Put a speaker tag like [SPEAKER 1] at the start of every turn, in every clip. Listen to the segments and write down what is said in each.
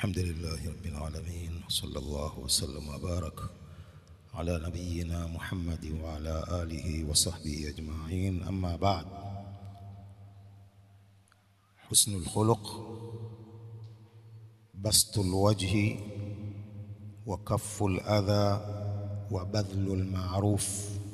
[SPEAKER 1] الحمد لله رب العالمين صلى الله وسلم وبارك على نبينا محمد وعلى آله وصحبه أجمعين أما بعد حسن الخلق بسط الوجه وكف الأذى وبذل المعروف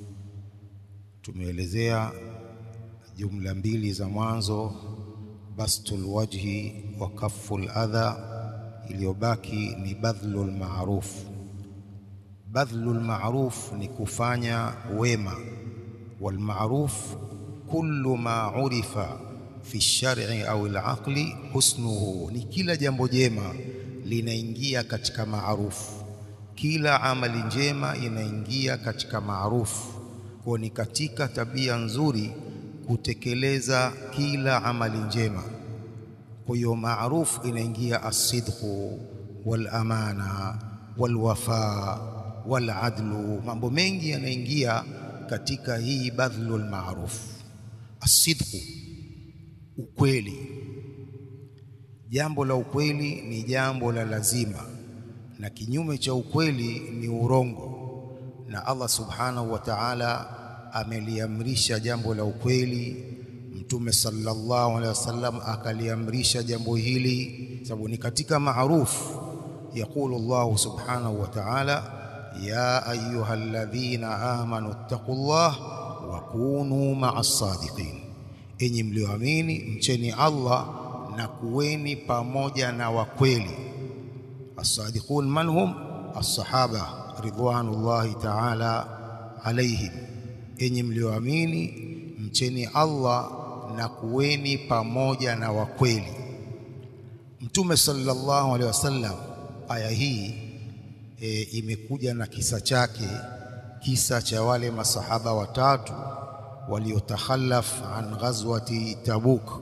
[SPEAKER 1] tumeelezea jumla mbili za mwanzo bastul wajhi wa kafful adha iliyobaki ni badhlul ma'ruf badhlul ma'ruf ni kufanya wema wal ma'ruf kullu ma urifa fi shar'i au al-aqli husnuhu ni kila jambo jema linaingia katika maarufu kila amali njema inaingia katika maarufu kwa ni katika tabia nzuri kutekeleza kila amali njema kwa hiyo maarufu inaingia asidqu wal amana wal wafa wal adlu mambo mengi yanaingia katika hii badhlul ma'ruf asidqu ukweli jambo la ukweli ni jambo la lazima na kinyume cha ukweli ni urongo na Allah subhanahu wa ta'ala ameliamrisha jambo la ukweli mtume sallallahu alaihi wasallam akaliamrisha jambo hili sababu ni katika maarufu يقول الله سبحانه وتعالى يا أيها الذين آمنوا اتقوا الله وكونوا مع الصادقين enyi mlioamini mcheni Allah na kuweni pamoja na wakweli as-sadiqun man hum as-sahaba ridwanullahi ta'ala alaihim enyi mlioamini mcheni Allah na kuweni pamoja na wakweli mtume sallallahu alaihi wasallam aya hii e, imekuja na kisa chake kisa cha wale masahaba watatu waliotakhallaf an ghazwati Tabuk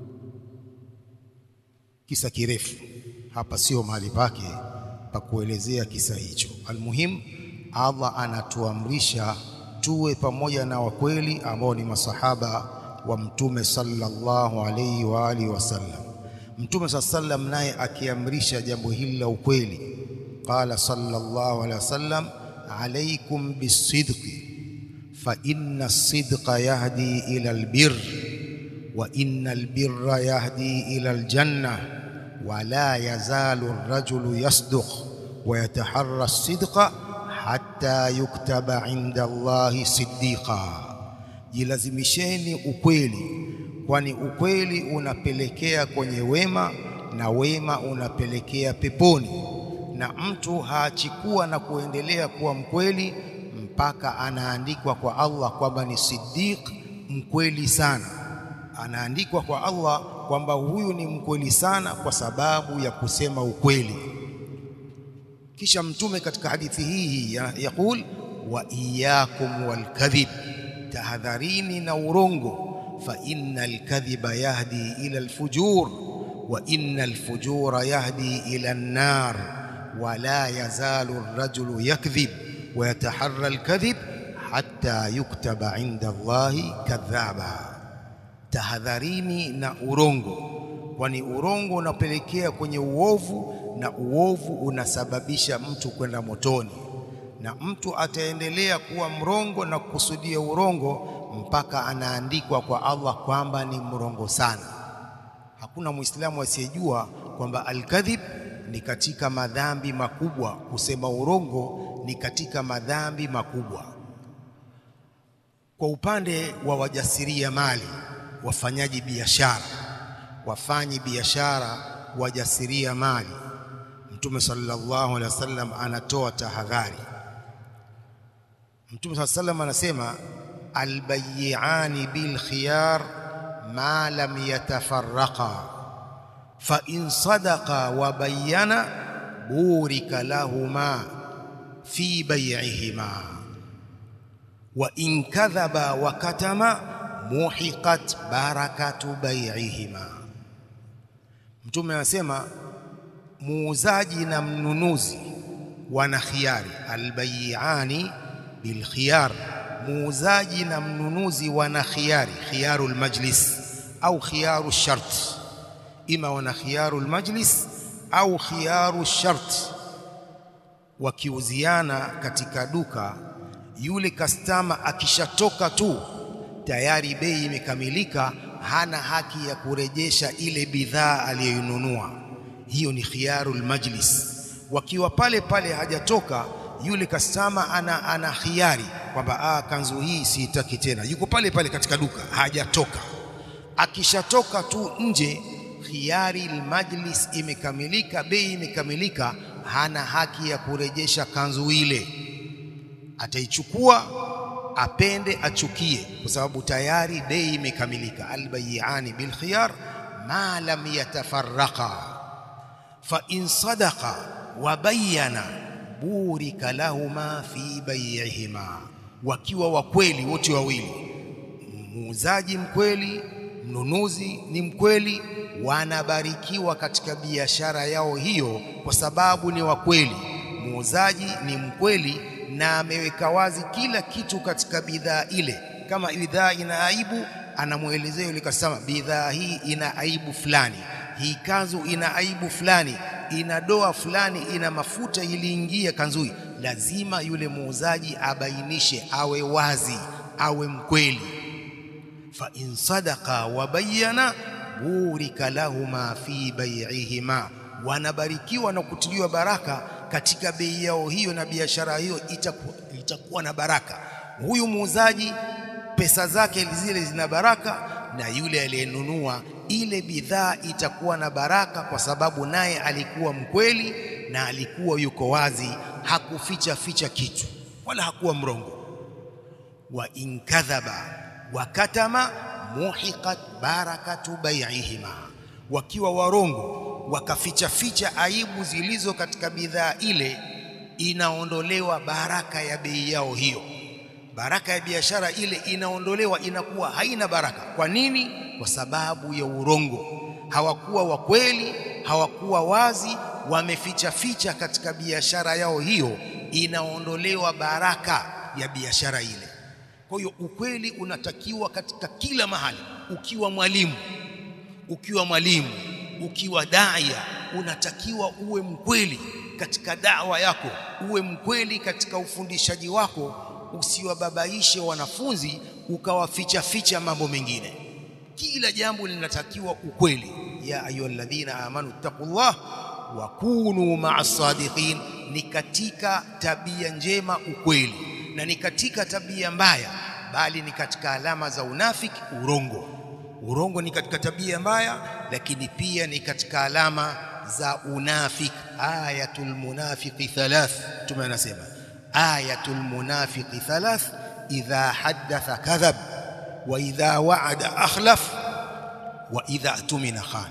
[SPEAKER 1] kisa kirefu hapa sio mahali pake pa kuelezea kisa hicho almuhim Allah anatuamrisha tuwe pamoja na wakweli ambao ni masahaba wa mtume sallallahu alayhi wa alihi wasallam mtume sallam naye akiamrisha jambo hili la ukweli qala sallallahu alayhi wasallam alaykum bisidqi fa inna as-sidqa yahdi ila albir wa inna albirra yahdi ila aljanna wa la yazalu ar-rajulu yasduq wa yataharra as-sidqa hatta yuktaba inda Allahi siddiqa jilazimisheni ukweli kwani ukweli unapelekea kwenye wema na wema unapelekea peponi na mtu haachikuwa na kuendelea kuwa mkweli mpaka anaandikwa kwa Allah kwamba ni siddiq mkweli sana anaandikwa kwa Allah kwamba huyu ni mkweli sana kwa sababu ya kusema ukweli kisha mtume katika hadithi hii yakul wa iyyakum walkadhib tahadharini na urongo fa innal kadhiba yahdi ila alfujur wa innal fujura yahdi ila an-nar wa la yazalu ar-rajulu yakdhib wa yataharra al-kadhib hatta yuktaba inda Allahi kadhaba tahadharini na urongo kwani urongo unapelekea kwenye uovu na uovu unasababisha mtu kwenda motoni na mtu ataendelea kuwa mrongo na kukusudia urongo mpaka anaandikwa kwa Allah kwamba ni mrongo sana hakuna muislamu asiyejua kwamba alkadhib ni katika madhambi makubwa kusema urongo ni katika madhambi makubwa kwa upande wa wajasiria mali wafanyaji biashara wafanyi biashara wajasiria mali Mtume sallallahu alaihi wasallam anatoa tahadhari. Mtume sallallahu alaihi wasallam anasema albayyi'ani bil khiyar ma lam yatafarraqa fa in sadaqa wa bayyana burika lahuma fi bay'ihima wa in kadhaba wa katama muhiqat barakatu bay'ihima. Mtume anasema muuzaji na mnunuzi wana khiari albayiani bilkhiyar muuzaji na mnunuzi wana khiari khiyarul majlis au khiyaru shart ima wana khiyarul majlis au khiyaru shart wakiuziana katika duka yule kastama akishatoka tu tayari bei imekamilika hana haki ya kurejesha ile bidhaa aliyoinunua hiyo ni khiyarul majlis wakiwa pale pale hajatoka yule kastama ana, ana khiari kwamba ah, kanzu hii siitaki tena yuko pale pale katika duka hajatoka akishatoka tu nje khiyari majlis imekamilika bei imekamilika hana haki ya kurejesha kanzu ile ataichukua apende achukie kwa sababu tayari bei imekamilika albayiani bil khiyar ma lam yatafarraqa fa in sadaqa wa bayyana burika lahuma fi bay'ihima wakiwa wakweli wote wawili muuzaji mkweli mnunuzi ni mkweli wanabarikiwa katika biashara yao hiyo kwa sababu ni wakweli muuzaji ni mkweli na ameweka wazi kila kitu katika bidhaa ile kama bidhaa ina aibu anamwelezea yule kasema bidhaa hii ina aibu fulani hii kanzu ina aibu fulani ina doa fulani ina mafuta iliingia kanzu hii lazima yule muuzaji abainishe awe wazi awe mkweli fa in sadaqa wa bayyana burika lahuma fi bai'ihima wanabarikiwa na kutiliwa baraka katika bei yao hiyo na biashara hiyo itakuwa, itakuwa na baraka huyu muuzaji pesa zake zile zina baraka na yule aliyenunua ile bidhaa itakuwa na baraka kwa sababu naye alikuwa mkweli na alikuwa yuko wazi hakuficha ficha kitu wala hakuwa mrongo wa inkadhaba wa katama muhiqat barakatu bai'ihima wakiwa warongo wakaficha ficha aibu zilizo katika bidhaa ile inaondolewa baraka ya bei yao hiyo baraka ya biashara ile inaondolewa inakuwa haina baraka kwa nini kwa sababu ya urongo hawakuwa wakweli hawakuwa wazi wameficha ficha katika biashara yao hiyo inaondolewa baraka ya biashara ile kwa hiyo ukweli unatakiwa katika kila mahali ukiwa mwalimu ukiwa mwalimu ukiwa daia unatakiwa uwe mkweli katika dawa yako uwe mkweli katika ufundishaji wako usiwababaishe wanafunzi ukawaficha ficha mambo mengine kila jambo linatakiwa ukweli ya ayyuhalladhina amanu taqullah wa kunu ma'as sadiqin ni katika tabia njema ukweli na ni katika tabia mbaya bali ni katika alama za unafiki urongo urongo ni katika tabia mbaya lakini pia ni katika alama za unafiki ayatul munafiqi thalath tume anasema ayatul munafiqi thalath idha haddatha kadhab wa idha wa'ada akhlaf wa idha tumina khan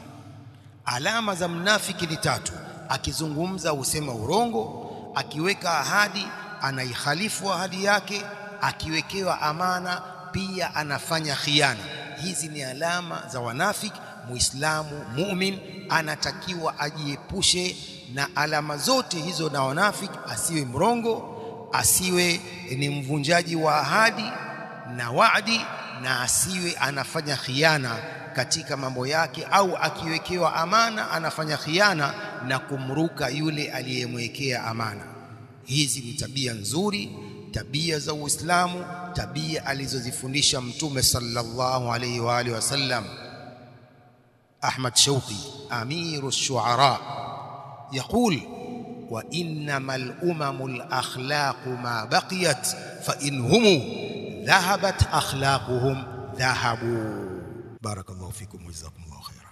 [SPEAKER 1] alama za mnafiki ni tatu akizungumza husema urongo akiweka ahadi anaihalifu ahadi yake akiwekewa amana pia anafanya khiana hizi ni alama za wanafiki muislamu mumin anatakiwa ajiepushe na alama zote hizo na wanafiki asiwe mrongo asiwe ni mvunjaji wa ahadi na waadi na asiwe anafanya khiana katika mambo yake au akiwekewa amana anafanya khiana na kumruka yule aliyemwekea amana hizi ni tabia nzuri tabia za Uislamu tabia alizozifundisha mtume sallallahu alayhi wa alihi wasallam Ahmad Shauqi amiru shuara يقول وإنما الأمم الأخلاق ما بقيت فإن هم ذهبت أخلاقهم ذهبوا بارك الله فيكم وجزاكم الله خيرا